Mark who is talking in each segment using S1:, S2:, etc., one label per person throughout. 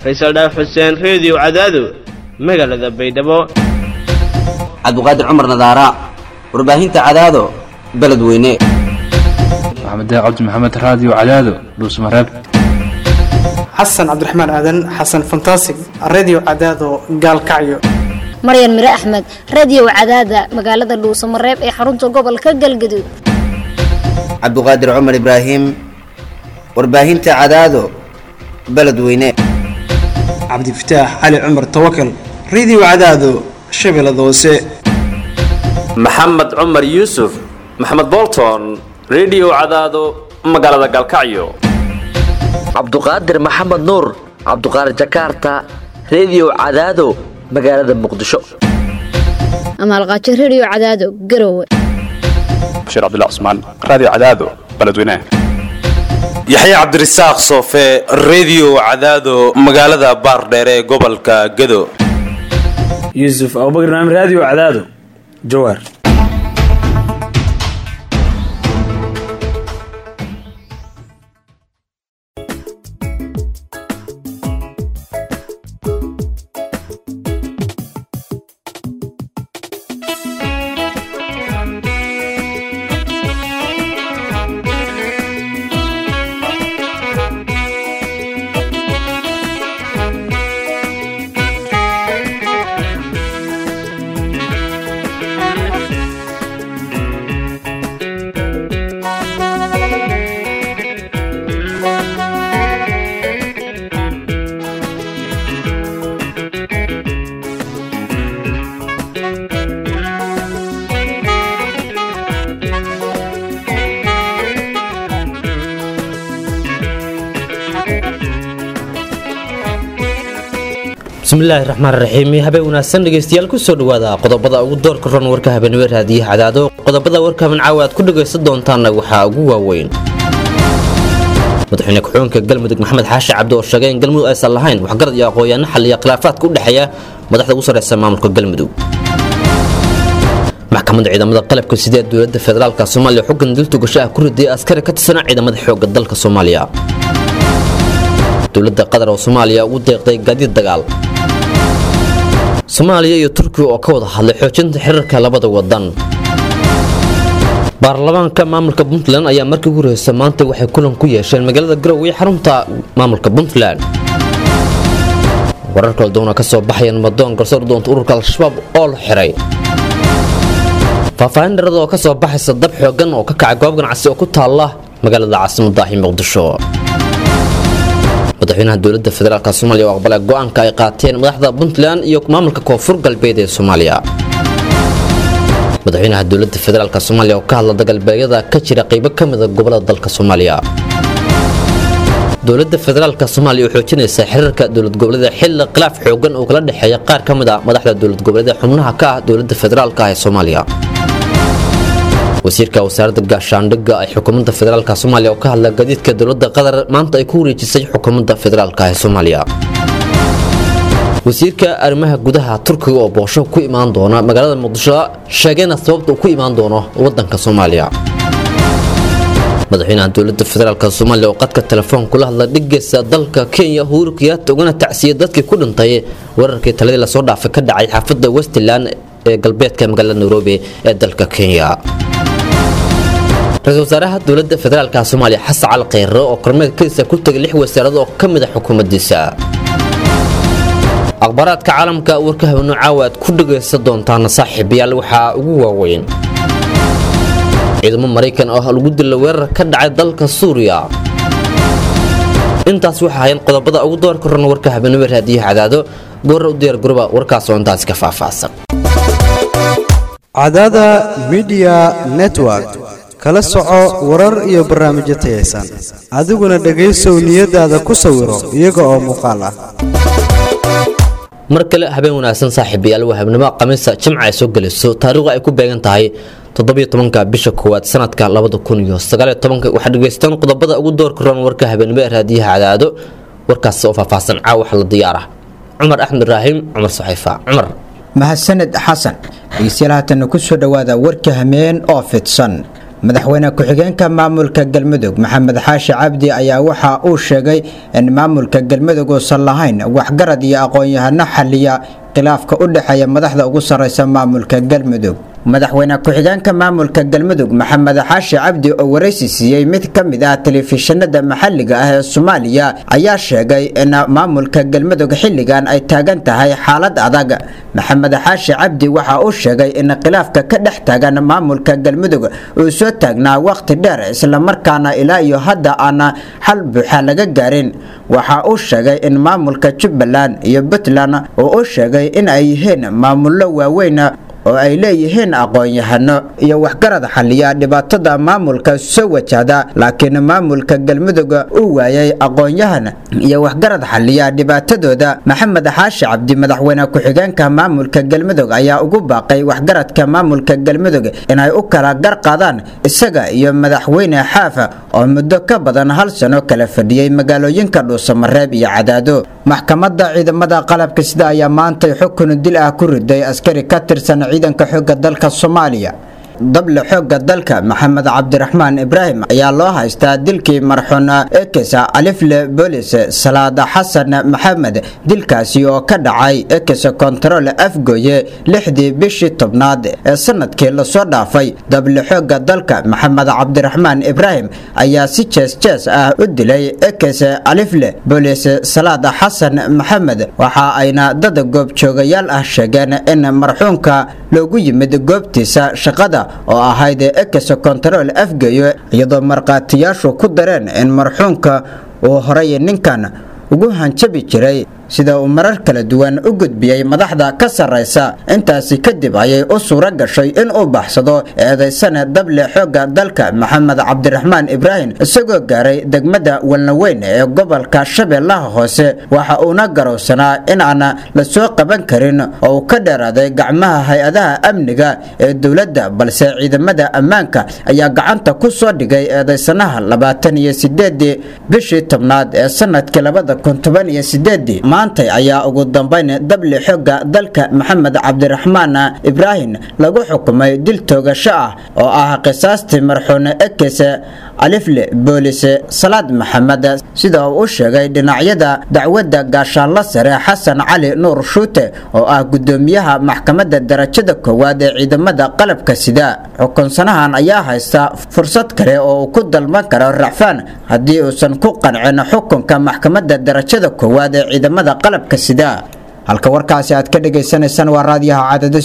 S1: faysal dhaaf xuseen reediyo cadaado magaalada baydhabo
S2: cabdiqaadir cumar nadaara warbaahinta cadaado beledweyne
S3: maxamed cabdi maxamed raadiyo cadaado dhuusmareeb
S4: xasan cabdiraxmaan aadan xasan fantasig redio cadaado gaalkacyo
S5: maryan mire axmed radiyow cadaada magaalada dhuusamareeb ee xarunta gobolka galgaduud
S2: cabdiqaadir cumar ibraahim warbaahinta cadaado beledweyne
S4: cabdifataax cali cumar tawakal redio cadaado shabeellada hoose
S6: maxamed cumar yuusuf maxamed bolton redio cadaado magaalada galkacyo
S7: cabduqaadir maxamed nuur cabduqaadir jakarta redio cadaado magaalada muqdisho
S5: amaalqaajo rediyo cadaado garowe
S8: bashiir cabdilla cusmaan raadiyo cadaado beledweynaha
S9: yaxya cabdirasaaq soofe redio cadaado magaalada baardheere ee gobolka gado
S10: yuusuf abubakr naam raadiyo cadaado jawaar
S11: bismillaahi raxmaan raxiim habeen wanaagsan dhegeystayaal kusoo dhawaada qodobada ugu doorka ron warka habeenimo raadiyaha cadaado qodobada warka habencaawa aad ku dhagaysan doontaanna waxaa ugu waaweyn madaxweyne ku-xigeenka galmudug maxamed xaashi cabdi oo sheegay in galmudug aysan lahayn waxgarad iyo aqoon-yaano xaliya khilaafaadka u dhexeeya madaxda ugu sarreysa maamulka galmudug maxkamadda ciidamada qalabka sida ee dowladda federaalka soomaaliya xuggan diltu gasho ah ku ridaya askari ka tirsanaa ciidamada xoogga dalka soomaaliya dowladda qatar oo soomaaliya ugu deeqday gaadiid dagaal soomaaliya iyo turkiya oo ka wada hadlay xoojinta xiriirka labada wadan baarlamaanka maamulka puntland ayaa markii ugu horeysa maanta waxay kulan ku yeesheen magaalada garowe ee xarunta maamulka puntland warar kala duwana ka soo baxayaan madoon garsoor doonta ururka al-shabaab oo la xiray faahfaahin dharada oo ka soo baxaysa dab xoogan oo ka kacay goob ganacsi oo ku taalla magaalada caasimadaahi muqdisho madaxweynaha dowladda federaalk soomaaliya oo aqbalay go-aanka ay qaateen madaxda puntland iyo maamulka koonfur galbeed ee soomaaliya madaxweynaha dowladda federaalk soomaaliya oo ka hadla dagaalbeegyada ka jira qaybo ka mida gobolada dalka soomaaliya dowladda federaalk soomaaliya oo xoojinaysa xiriirka dowlad goboleeda xilli khilaaf xoogan oo kala dhexeeya qaar ka mid a madaxda dowlad goboleeda xubnaha ka ah dowladda federaalk ee soomaaliya wasiirka wasaaradda gaashaandhigga ee xukuumadda federaalk soomaaliya oo ka hadla gadiidka dowladda qatar maanta ay ku wareejisay xukuumadda federaalk ee soomaaliya wasiirka arrimaha gudaha turkiga oo boosho ku imaan doona magaalada muqdisho sheegayna sababta uu ku imaan doono wadanka soomaaliya madaxweynaha dowladda federaalk soomaaliya oo qadka telefoon kula hadla dhigaysa dalka kenya uhuru kiyaata ugana tacsiyay dadkii ku dhintay weerarkii taladii lasoo dhaafay ka dhacay xaafadda westland ee galbeedka magaalada nairobi ee dalka kenya ra-iisul wasaaraha dowladda federaalk soomaaliya xasan cali kheyre oo kormeedkiisa ku tegay lix wasaarad oo ka mid a xukuumaddiisa akhbaaraadka caalamka warka habeeno caawa aad ku dhagaysan doontaana saaxiibayaal waxaa ugu waaweyn ciidamo maraykan oo lagu dila weerar ka dhacay dalka suuriya intaas waxaa hayan qodobada ugu doorka ron warka habeenimo raadiyaha cadaado goorra u diyaar garoba warkaas oo intaasi ka faahfaahsan
S12: cadaada midiya network kala soco warar iyo barnaamijyo tayaysan adiguna dhegaysow niyadaada ku sawiro iyaga oo muuqaal ah
S11: mar kale habeen wanaagsan saaxiibayaal waa habnimo khamiisa jimca ay soo gelayso taariikhdu ay ku beegan tahay toddobiyo tobanka bisha koowaad sanadka labada kun iyo sagaaliyo tobanka waxaad dhegaystaan qodobada ugu doorka roon warka habeenimo ee raadiyaha cadaado warkaas oo faahfaahsan caawa waxa la diyaara cumar axmed ibraahim cumar saxiifa cumar
S13: mahadsaned xasan dhegeystayaal haatanna ku soo dhowaada warka hameen oo fidsan madaxweyne ku-xigeenka maamulka galmudug maxamed xaashi cabdi ayaa waxa uu sheegay in maamulka galmudug uusan lahayn waxgarad iyo aqoon-yahano xaliya khilaafka u dhexeeya madaxda ugu sarreysa maamulka galmudug madaxweyne ku-xigeenka maamulka galmudug maxamed xaashi cabdi oo waraysi siiyey mid ka mid ah telefishinada maxalliga ah ee soomaaliya ayaa sheegay in maamulka galmudug xilligan ay taagan tahay xaalad adag maxamed xaashi cabdi waxa uu sheegay in khilaafka ka dhex taagan maamulka galmudug uu soo taagnaa waqti dheer islamarkaana ilaa iyo hadda aana xal buuxa laga gaarin waxa uu sheegay in maamulka jubbaland iyo puntland oo uu sheegay in ay yihiin maamullo waaweyn oo ay leeyihiin aqoon-yahano iyo waxgarad xaliya dhibaatada maamulka soo wajahda laakiin maamulka galmudug uu waayay aqoon-yahan iyo waxgarad xaliya dhibaatadooda maxamed xaashi cabdi madaxweyne ku-xigeenka maamulka galmudug ayaa ugu baaqay waxgaradka maamulka galmudug inay u kala gar qaadaan isaga iyo madaxweyne xaafa oo muddo ka badan hal sano kala fadhiyey magaalooyinka dhuusamareeb iyo cadaado maxkamadda ciidamada qalabka sida ayaa maantay xukun dil ah ku riday askari ka tirsan ciidanka xoogga dalka soomaaliya dable xoogga dalka maxamed cabdiraxmaan ibraahim ayaa loo haystaa dilkii marxuun ekesa alifle bolis salaada xasan maxamed dilkaasi oo ka dhacay ekesa kontarool afgooye lixdii bishii tobnaad ee sanadkii lasoo dhaafay dable xoogga dalka maxamed cabdiraxmaan ibraahim ayaa si jees jees ah u dilay ekese alifle bolis salaada xasan maxamed waxa ayna dad goobjoogayaal ah sheegeen in marxuunka loogu yimid goobtiisa shaqada oo ahayd ekesa kontarool afgeeyo iyadoo markhaatiyaashu ku dareen in marxuunka uu horay ninkan ugu hanjabi jiray sida uu marar kala duwan u gudbiyey madaxda ka sarraysa intaasi kadib ayay u suuro gashay in uu baxsado eedaysane dable xoogga dalka maxamed cabdiraxmaan ibraahim isagoo gaaray degmada walnaweyn ee gobolka shabeellaha hoose waxa uuna garowsanaa in aan la soo qaban karin oo uu ka dheeraaday gacmaha hay-adaha amniga ee dowladda balse ciidamada ammaanka ayaa gacanta ku soo dhigay eedaysanaha labaatan iyo sideedii bishii tobnaad ee sanadkii labada kun toban iyo sideedii maantay ayaa ugu dambayn dable xoogga dalka maxamed cabdiraxmaan ibraahim lagu xukumay dil toogasho ah oo ah qisaastii marxuune ekese alifle boolise salaad maxamed sida uu u sheegay dhinacyada dacwadda gaashaanla sare xasan cali nuur shuute oo ah gudoomiyaha maxkamadda darajada koowaad ee ciidamada qalabka sida xukunsanahan ayaa haysta fursad kale oo uu ku dalban karo racfaan haddii uusan ku qancin xukunka maxkamadda darajada koowaad ee ciidamada qalabka sida halka warkaasi aad ka dhagaysanaysaan waa raadiyaha cadado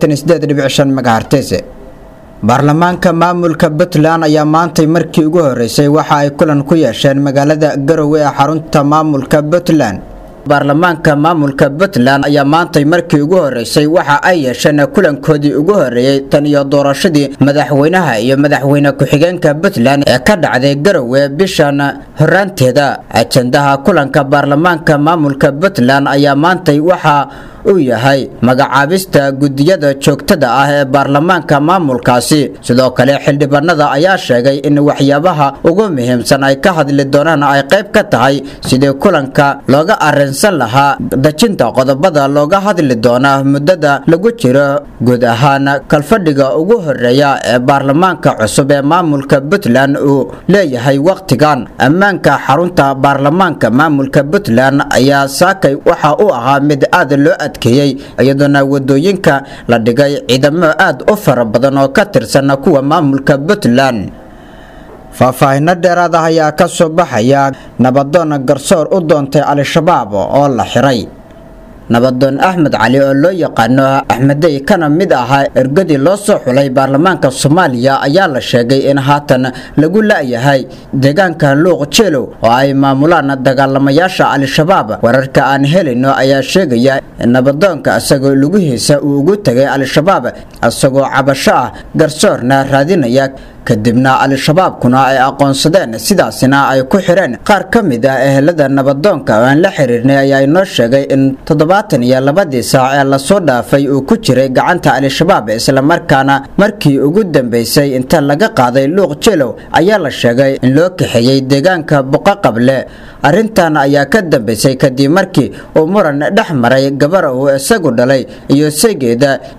S13: megahertese baarlamaanka maamulka puntland ayaa maantay markii ugu horeysay waxa ay kulan ku yeesheen magaalada garowe ee xarunta maamulka puntland baarlamaanka maamulka puntland ayaa maantay markii ugu horeysay waxa ay yeesheen kulankoodii ugu horeeyey tan iyo doorashadii madaxweynaha iyo madaxweyne ku-xigeenka puntland ee ka dhacday garowe bishan horaanteeda ajendaha kulanka baarlamaanka maamulka puntland ayaa maantay waxa uu yahay magacaabista gudiyada joogtada ah ee baarlamaanka maamulkaasi sidoo kale xildhibaanada ayaa sheegay in waxyaabaha ugu muhiimsan ay ka hadli doonaan ay qayb ka tahay sidii kulanka looga arinsan lahaa dejinta qodobada looga hadli doona muddada lagu jiro guud ahaan kalfadhiga ugu horeeya ee baarlamaanka cusub ee maamulka puntland uu leeyahay wakhtigan ammaanka xarunta baarlamaanka maamulka puntland ayaa saakay waxa uu ahaa mid aad loo adkeeyey iyadoona wadooyinka la dhigay ciidamo aad u fara badan oo ka tirsan kuwa maamulka puntland faahfaahino dheeraad ah ayaa ka soo baxaya nabadoon garsoor u doontay al-shabaab oo la xiray nabadoon axmed cali oo loo yaqaano axmedey kana mid ahaa ergadii loo soo xulay baarlamaanka soomaaliya ayaa la sheegay in haatan lagu la-yahay deegaanka luuq jeelow oo ay maamulaan dagaalamayaasha al-shabaab wararka aan helayno ayaa sheegaya in nabadoonka isagoo lugihiisa uu ugu tegay al-shabaab isagoo cabasho ah garsoorna raadinaya kadibna al-shabaabkuna ay aqoonsadeen sidaasina ay ku xireen qaar ka mid ah ehelada nabadoonka oo aan la xiriirnay ayaa inoo sheegay in toddobaatan iyo labadii saac ee lasoo dhaafay uu ku jiray gacanta al-shabaab islamarkaana markii ugu dambeysay inta laga qaaday luuq jeelow ayaa la sheegay in loo kaxeeyey deegaanka buqaqable arrintan ayaa ka dambeysay kadib markii uu muran dhex maray gabar uu isagu dhalay iyo segeeda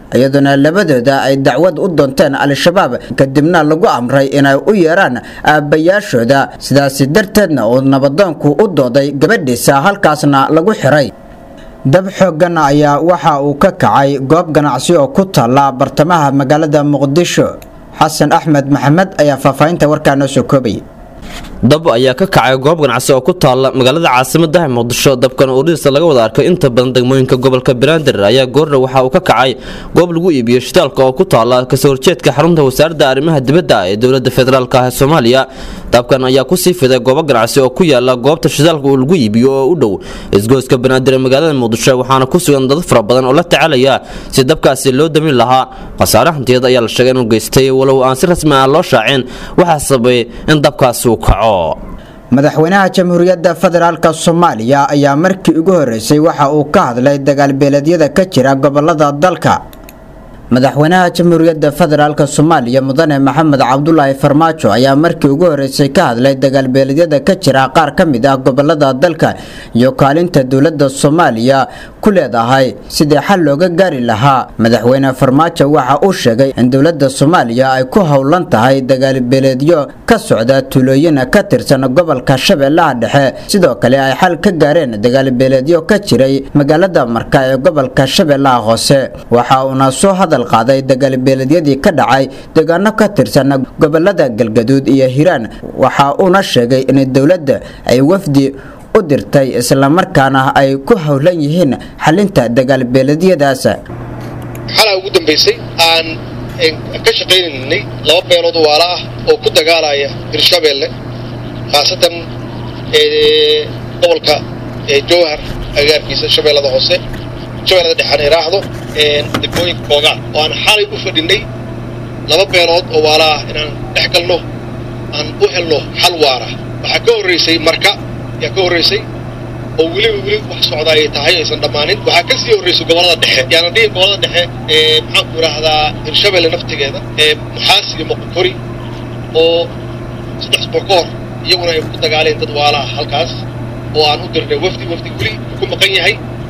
S13: iyadoona labadooda ay dacwad u doonteen al-shabaab kadibna lagu amray inay u yeeraan aabbayaashooda sidaasi darteedna uu nabadoonku u dooday gabadhiisa halkaasna lagu xiray dab xooggan ayaa waxa uu ka kacay goob ganacsi oo ku taalla bartamaha magaalada muqdisho xasan axmed maxamed ayaa faahfaahinta warkaa noo soo koobaya
S11: dab ayaa ka kacay goob ganacsi oo ku taalla magaalada caasimadaha muqdisho dabkan oo dhirisa laga wada arkay inta badan degmooyinka gobolka banaadir ayaa goorna waxa uu ka kacay goob lagu iibiyo shitaalka oo ku taalla kasoo horjeedka xarunta wasaaradda arrimaha dibadda ee dowladda federaalk ah ee soomaaliya dabkan ayaa kusii fiday goobo ganacsi oo ku yaala goobta shitaalka uu lagu iibiyo oo u dhow isgoyska banaadir ee magaalada muqdisho waxaana ku sugan dad fara badan oo la tacaalaya si dabkaasi loo damin lahaa khasaare hantiyeed ayaa la sheegay inuu geystay walow aan si rasmi ah loo shaacin waxaa sababay in dabkaasi uu kaco
S13: madaxweynaha jamhuuriyadda federaalk soomaaliya ayaa markii ugu horeysay waxa uu ka hadlay dagaalbeeleedyada ka jira gobolada dalka madaxweynaha jamhuuriyadda federaalk soomaaliya mudane maxamed cabdulaahi farmaajo ayaa markii ugu horeysay ka hadlay dagaalbeeleedyada ka jira qaar ka mid ah gobolada dalka iyo kaalinta dowladda soomaaliya ku leedahay sidii xal looga gaari lahaa madaxweyne farmaajo waxa uu sheegay in dowladda soomaaliya ay ku howlan tahay dagaalbeeleedyo ka socda tuulooyin ka tirsan gobolka shabeellaha dhexe sidoo kale ay xal ka gaareen dagaalbeeleedyo ka jiray magaalada marka ee gobolka shabeellaha hoose waxa uuna soo hadal qaaday dagaalbeeleedyadii ka dhacay deegaano ka tirsan gobolada galgaduud iyo hiiraan waxa uuna sheegay in dowladda ay wafdi u dirtay islamarkaana ay ku howlan yihiin xalinta dagaalbeeleedyadaas
S14: xalaa ugu dambaysay aan ka shaqaynaynay laba beelood waala ah oo ku dagaalaya hirshabeelle khaasatan gobolka jowhar agaarkiisa shabeellada hoose shabeellada dhexaan iraahdo degmooyinka koogaan oo aan xalay u fadhinay laba beelood oo waala ah inaan dhex galno aan u helno xal waara waxaa ka horraysay marka ayaa ka horraysay oo weliba weli wax socda ay tahay aysan dhammaanin waxaa ka sii horraysay gobollada dhexe yaana dhihi gobollada dhexe ee maxaanku idhaahdaa hirshabeelle naftigeeda ee muxaas iyo moqokori oo saddex isbuuc ka hor iyaguna ay ku dagaaleen dad waala ah halkaas oo aan u dirnay wafdi wafdi weli ku maqan yahay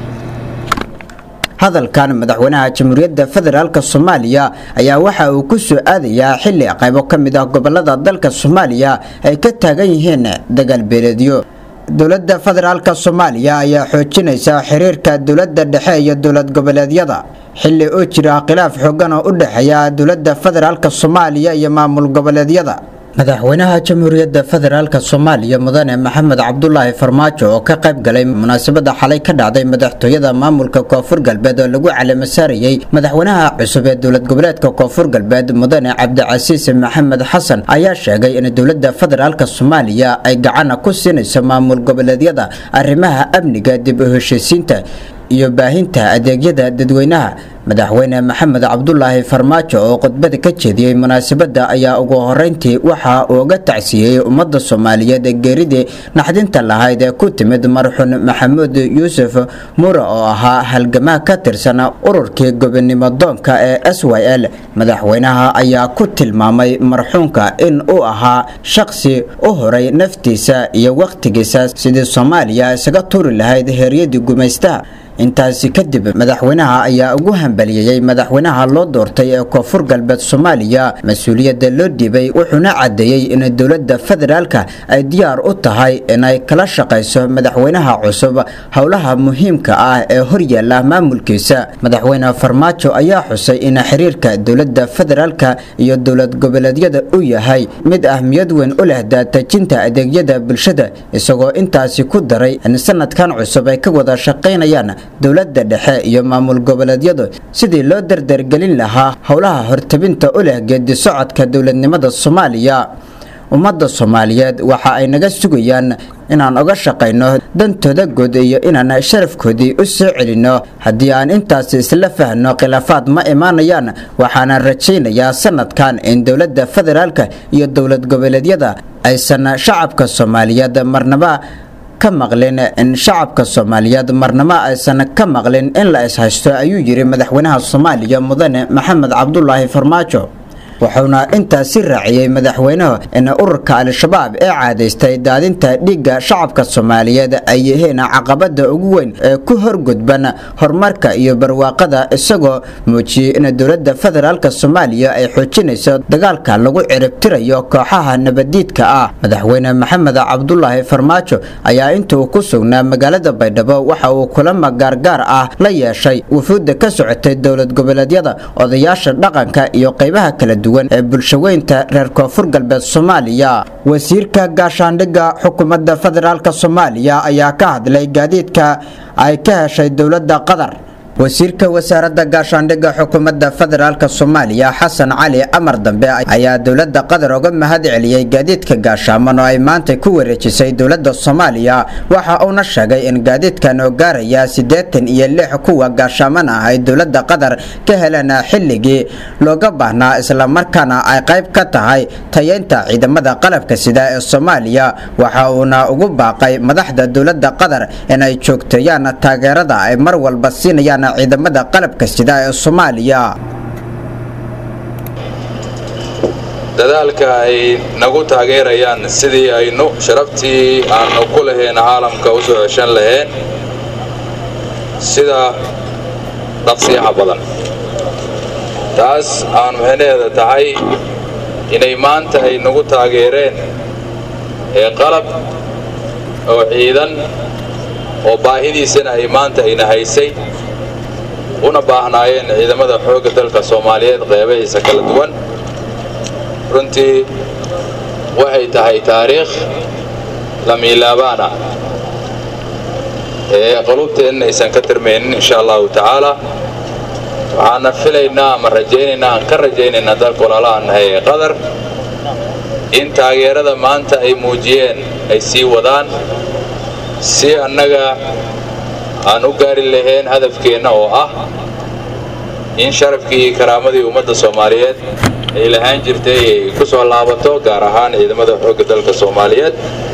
S13: hadalkan madaxweynaha jamhuuriyadda federaalk soomaaliya ayaa waxa uu ku soo aadayaa xili qaybo ka mid ah gobolada dalka soomaaliya ay ka taagan yihiin dagaalbeeleedyo dowladda federaalk soomaaliya ayaa xoojinaysa xiriirka dowladda dhexe iyo dowlad goboleedyada xili uu jira khilaaf xoogan oo u dhexeeya dowladda federaalk soomaaliya iyo maamul goboleedyada madaxweynaha jamhuuriyadda federaalk soomaaliya mudane maxamed cabdulaahi farmaajo oo ka qayb galay munaasabada xalay ka dhacday madaxtooyada maamulka koonfur galbeed oo lagu calaamasaarayey madaxweynaha cusub ee dowlad goboleedka koonfur galbeed mudane cabdicasiis maxamed xasan ayaa sheegay in dowladda federaalk soomaaliya ay gacana ku siinayso maamul goboleedyada arrimaha amniga dib u heshiisiinta iyo baahinta adeegyada dadweynaha madaxweyne maxamed cabdulaahi farmaajo oo khudbada ka jeediyey munaasabadda ayaa ugu horeyntii waxa uu uga tacsiiyey ummadda soomaaliyeed ee geeridii naxdinta lahayd ee ku timid marxuun maxamuud yuusuf mure oo ahaa halgamaa ka tirsan ururkii gobonimo doonka ee s y l madaxweynaha ayaa ku tilmaamay marxuunka in uu ahaa shaqsi u horay naftiisa iyo wakhtigiisa sidii soomaaliya isaga tuuri lahayd heeryadii gumaystaha intaasi kadib madaxweynaha ayaa ugu hambaliyeeyey madaxweynaha loo doortay ee koonfur galbeed soomaaliya mas-uuliyadda loo dhiibay wuxuuna caddeeyey in dowladda federaalka ay diyaar u tahay inay kala shaqayso madaxweynaha cusub howlaha muhiimka ah ee horyaala maamulkiisa madaxweyne farmaajo ayaa xusay in xiriirka dowladda federaalka iyo dowlad goboleedyada uu yahay mid ahmiyad weyn u leh daatejinta adeegyada bulshada isagoo intaasi ku daray in sanadkan cusub ay ka wada shaqaynayaan dowladda dhexe iyo maamul goboleedyadu sidii loo dardargelin lahaa howlaha hortabinta u leh geedi socodka dowladnimada soomaaliya ummadda soomaaliyeed waxa ay naga sugayaan inaan oga shaqayno dantooda guud iyo inaan sharafkoodii u soo celinno haddii aan intaasi isla fahno khilaafaad ma imaanayaan waxaana rajaynayaa sanadkan in dowladda federaalka iyo dowlad goboleedyada aysan shacabka soomaaliyeed marnaba ka maqlin in shacabka soomaaliyeed marnamo aysan ka maqlin in la ishaysto ayuu yiri madaxweynaha soomaaliya mudane maxamed cabdulaahi farmaajo wuxuuna intaasi raaciyey madaxweynuhu in ururka al-shabaab ee caadaystay daadinta dhiigga shacabka soomaaliyeed ay yihiin caqabada ugu weyn ee ku horgudban horumarka iyo barwaaqada isagoo muujiyey in dowladda federaalk soomaaliya ay xoojinayso dagaalka lagu ciribtirayo kooxaha nabadiidka ah madaxweyne maxamed cabdulaahi farmaajo ayaa intuu ku sugnaa magaalada baydhabo waxa uu kulamo gaargaar ah la yeeshay wufuudda ka socotay dowlad goboleedyada odayaasha dhaqanka iyo qaybaha kala duwan ee bulshaweynta reer koonfur galbeed soomaaliya wasiirka gaashaandhigga xukuumadda federaalk soomaaliya ayaa ka hadlay gaadiidka ay ka heshay dowladda qatar wasiirka wasaaradda gaashaandhigga xukuumadda federaalk soomaaliya xasan cali amar dambe ayaa dowladda qatar uga mahad celiyey gaadiidka gaashaaman oo ay maanta ku wareejisay dowladda soomaaliya waxa uuna sheegay in gaadiidkan oo gaaraya siddeetan iyo lix kuwa gaashaaman ah ay dowladda qatar ka heleen xilligii looga baahnaa islamarkaana ay qayb ka tahay tayeynta ciidamada qalabka sida ee soomaaliya waxa uuna ugu baaqay madaxda dowladda qatar inay joogteeyaan taageerada ay mar walba siinayaan ciidamada qalabka sida ee soomaaliya
S15: dadaalka ay nagu taageerayaan sidii aynu sharaftii aanu ku lahayn caalamka u soo ceshan lahayn sida dhaqsiyaha badan taas aan micnaheeda tahay inay maanta ay nagu taageereen ee qalab oo ciidan oo baahidiisana ay maanta ayna haysay una baahnaayeen ciidamada xoogga dalka soomaaliyeed qeybahiisa kala duwan runtii waxay tahay taariikh lamiilaabaana ee qulubteenna aysan ka tirmaynin insha allahu tacaala waxaana filaynaa ama rajaynaynaa aan ka rajaynaynaa dalka walaalaha nahay ee qatar in taageerada maanta ay muujiyeen ay sii wadaan si annaga aan u gaari lahayn hadafkeenna oo ah in sharafkii iyo karaamadii ummadda soomaaliyeed ay lahaan jirtay ay ku soo laabato gaar ahaan ciidamada xoogga dalka soomaaliyeed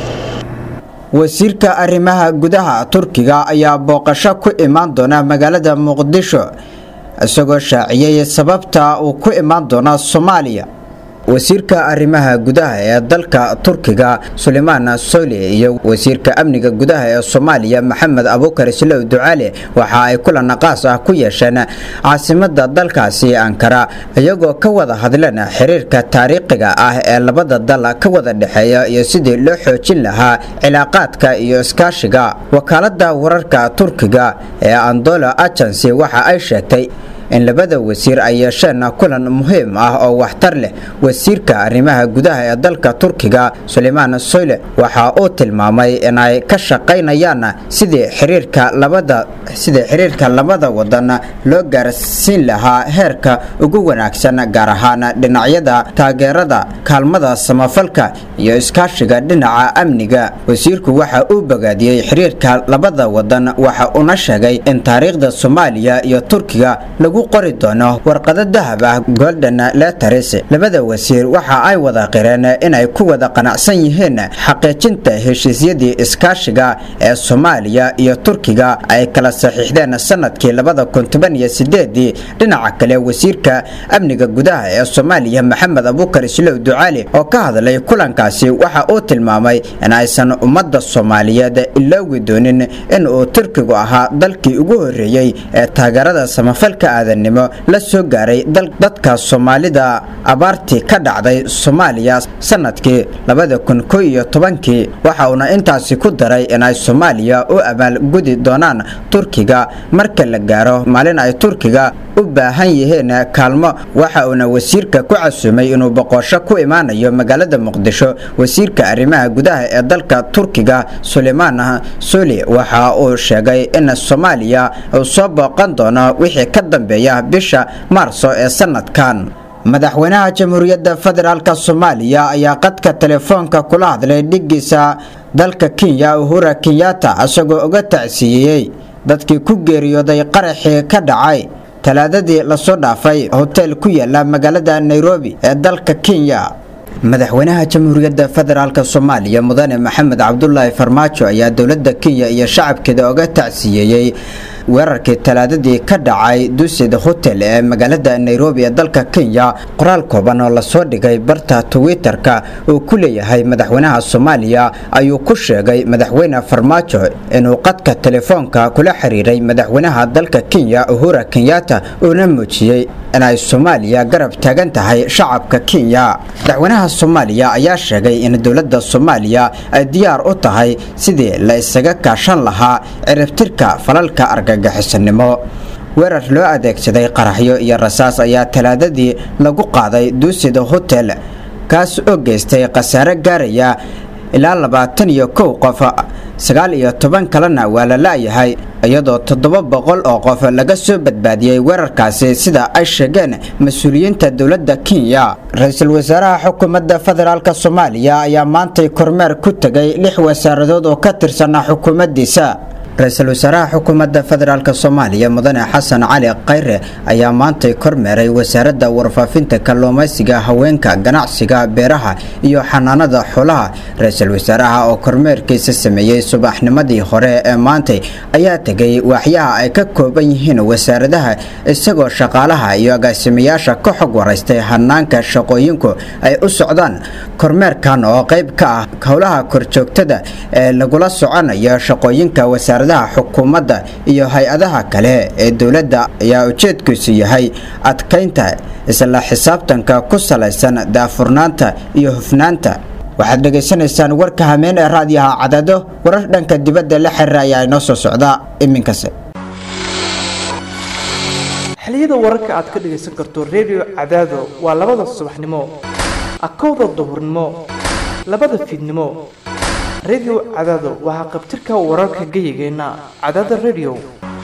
S13: wasiirka arrimaha gudaha turkiga ayaa booqasho ku imaan doona magaalada muqdisho isagoo shaaciyey sababta uu ku imaan doona soomaaliya wasiirka arrimaha gudaha ee dalka turkiga sulaymaan soli iyo wasiirka amniga gudaha ee soomaaliya maxamed abuukar islow ducaale waxa ay kulan qaas ah ku yeesheen caasimada dalkaasi ankara iyagoo ka wada hadleen xiriirka taariikhiga ah ee labada dal ka wada dhexeeya iyo sidii loo xoojin lahaa cilaaqaadka iyo iskaashiga wakaalada wararka turkiga ee andola agency waxa ay sheegtay in labada wasiir ay yeesheen kulan muhiim ah oo waxtar leh wasiirka arrimaha gudaha ee dalka turkiga sulaymaan soyle waxa uu tilmaamay inay ka shaqaynayaan sidii xiriirka labada sidii xiriirka labada wadan loo gaarsiin lahaa heerka ugu wanaagsan gaar ahaan dhinacyada taageerada kaalmada samafalka iyo iskaashiga dhinaca amniga wasiirku waxa uu bogaadiyey xiriirka labada wadan waxa uuna sheegay in taariikhda soomaaliya iyo turkiga lagu qori doono warqado dahab ah golden letters labada wasiir waxa ay wada qireen inay ku wada qanacsan yihiin xaqiijinta heshiisyadii iskaashiga ee soomaaliya iyo turkiga ay kala saxiixdeen sanadkii labada kun toban iyo sideedii dhinaca kale wasiirka amniga gudaha ee soomaaliya maxamed abuukar islow ducaali oo ka hadlay kulankaasi waxa uu tilmaamay in aysan ummadda soomaaliyeed iloogi doonin in uu turkigu ahaa dalkii ugu horeeyey ee taageerada samafalka aadanimo la soo gaaray dadka soomaalida abaartii ka dhacday soomaaliya sanadkii labada kun ko iyo tobankii waxa uuna intaasi ku daray inay soomaaliya u abaalgudi doonaan turkiga marka la gaaro maalin ay turkiga u baahan yihiin kaalmo waxa uuna wasiirka ku casuumay inuu boqosho ku imaanayo magaalada muqdisho wasiirka arrimaha gudaha ee dalka turkiga sulaymaan suli waxa uu sheegay in soomaaliya uu soo booqan doono wixii ka dambeeya bisha maarso ee sanadkan madaxweynaha jamhuuriyadda federaalk soomaaliya ayaa qadka telefoonka kula hadlay dhigiisa dalka kenya uhura kenyatta isagoo uga tacsiiyey dadkii ku geeriyooday qaraxii ka dhacay talaadadii lasoo dhaafay hotel ku yaala magaalada nairobi ee dalka kenya madaxweynaha jamhuuriyadda federaalk soomaaliya mudane maxamed cabdulaahi farmaajo ayaa dowladda kenya iyo shacabkeeda oga tacsiyeeyey weerarkii talaadadii ka dhacay dusid hotel ee magaalada nairobi ee dalka kenya qoraal kooban oo lasoo dhigay barta twitter-ka uu ku leeyahay madaxweynaha soomaaliya ayuu ku sheegay madaxweyne farmaajo inuu qadka telefoonka kula xiriiray madaxweynaha dalka kenya uhura kenyatta uuna muujiyey inay soomaaliya garab taagan tahay shacabka kenya madaxweynaha soomaaliya ayaa sheegay in dowladda soomaaliya ay diyaar u tahay sidii la isaga kaashan lahaa ciribtirka falalka argagixisanimo weerar loo adeegsaday qaraxyo iyo rasaas ayaa talaadadii lagu qaaday duusida hotel kaas oo geystay khasaare gaaraya ilaa labaatan iyo kow qof sagaal iyo toban kalena waa la la'yahay iyadoo toddoba boqol oo qof laga soo badbaadiyey weerarkaasi sida ay sheegeen mas-uuliyiinta dowladda kenya ra-iisul wasaaraha xukuumadda federaalk soomaaliya ayaa maantay kormeer ku tegay lix wasaaradood oo ka tirsanaa xukuumaddiisa ra-iisul wasaaraha xukuumadda federaalk soomaaliya mudane xasan cali khayre ayaa maantay kormeeray wasaaradda warfaafinta kalluumaysiga haweenka ganacsiga beeraha iyo xanaanada xoolaha ra-iisul wasaaraha oo kormeerkiisa sameeyey subaxnimadii hore ee maantay ayaa tegay waaxyaha ay ka kooban yihiin wasaaradaha isagoo shaqaalaha iyo agaasimayaasha ka xog waraystay hanaanka shaqooyinku ay u socdaan kormeerkan oo qayb ka ah howlaha korjoogtada ee lagula soconayo shaqooyinka wasaaradaha xukuumadda iyo hay-adaha kale ee dowladda ayaa ujeedkiisu yahay adkaynta isla xisaabtanka ku salaysan daafurnaanta iyo hufnaanta waxaad dhegaysanaysaan warka hameen ee raadiyaha cadaado warar dhanka dibadda la xiriira ayaa inoo soo socda iminkase
S16: xiliyada wararka aad ka dhegaysan karto redio cadaado waa labada subaxnimo akowda duhurnimo labada fiidnimo redio cadaado waxaa qabtirka wararka geyigeenna cadaada redio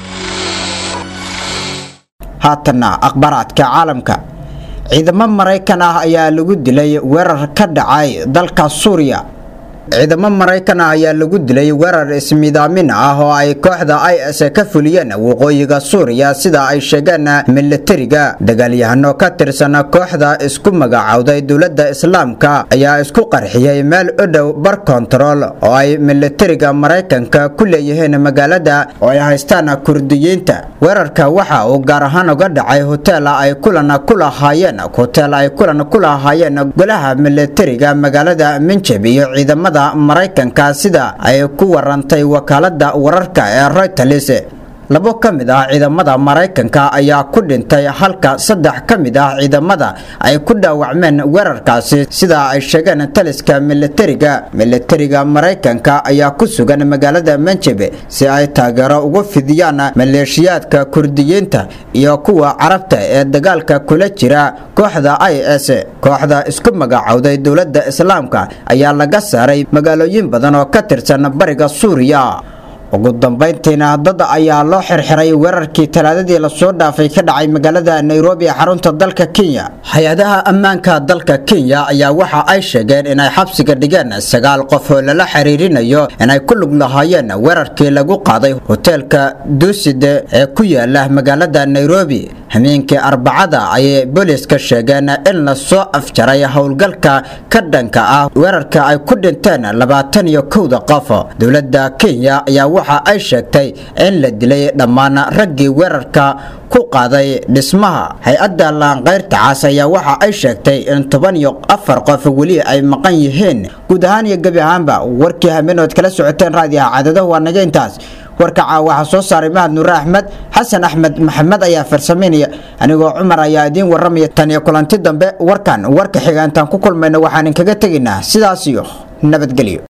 S13: haatanna akhbaaraadka caalamka ciidamo maraykan ah ayaa lagu dilay weerar ka dhacay dalka suuriya ciidamo maraykan ah ayaa lagu dilay weerar ismidaamin ah oo ay kooxda i s ka fuliyeen waqooyiga suuriya sida ay sheegeen milatariga dagaalyahano ka tirsan kooxda isku magacowday dowladda islaamka ayaa isku qarxiyey meel u dhow bar kontarool oo ay milatariga maraykanka ku leeyihiin magaalada oo ay haystaan kurdiyiinta weerarka waxa uu gaar ahaan uga dhacay hotel ay kulan ku lahaayeen hotel ay kulan ku lahaayeen golaha milatariga magaalada minjab iyo ciidamada maraykanka sida ay ku warantay wakaalada wararka ee reuters labo ka mid ah ciidamada maraykanka ayaa ku dhintay halka saddex ka mid ah ciidamada ay ku dhaawacmeen weerarkaasi sida ay sheegeen taliska milatariga milatariga maraykanka ayaa ku sugan magaalada manjebe si ay taageero ugu fidiyaan maleeshiyaadka kurdiyiinta iyo kuwa carabta ee dagaalka kula jira kooxda i s kooxda isku magacowday dowladda islaamka ayaa laga saaray magaalooyin badan oo ka tirsan bariga suuriya ugu dambayntiina dad ayaa loo xirxiray weerarkii talaadadii lasoo dhaafay ka dhacay magaalada nairobi ee xarunta dalka kenya hay-adaha ammaanka dalka kenya ayaa waxa ay sheegeen inay xabsiga dhigeen sagaal qof oo lala xiriirinayo inay ku lug lahaayeen weerarkii lagu qaaday hoteelka duuside ee ku yaala magaalada nairobi hameenkii arbacada ayay booliiska sheegeen in lasoo afjaray howlgalka ka dhanka ah weerarka ay ku dhinteen labaatan iyo kowda qof dowladda kenya ayaa waxa ay sheegtay in la dilay dhammaan raggii weerarka ku qaaday dhismaha hay-adda laanqayrta caas ayaa waxa ay sheegtay in toban iyo afar qof weli ay maqan yihiin guud ahaan iyo gebi ahaanba warkii hameenood kala socoteen raadiyaha cadadahu waa naga intaas warka caawa waxaa soo saaray mahad nuure axmed xasan axmed maxamed ayaa farsamaynaya anigoo cumar ayaa idiin waramaya tan iyo kulanti dambe warkan warka xiga intaan ku kulmayna waxaan inkaga tegaynaa sidaas iyo nabadgelyo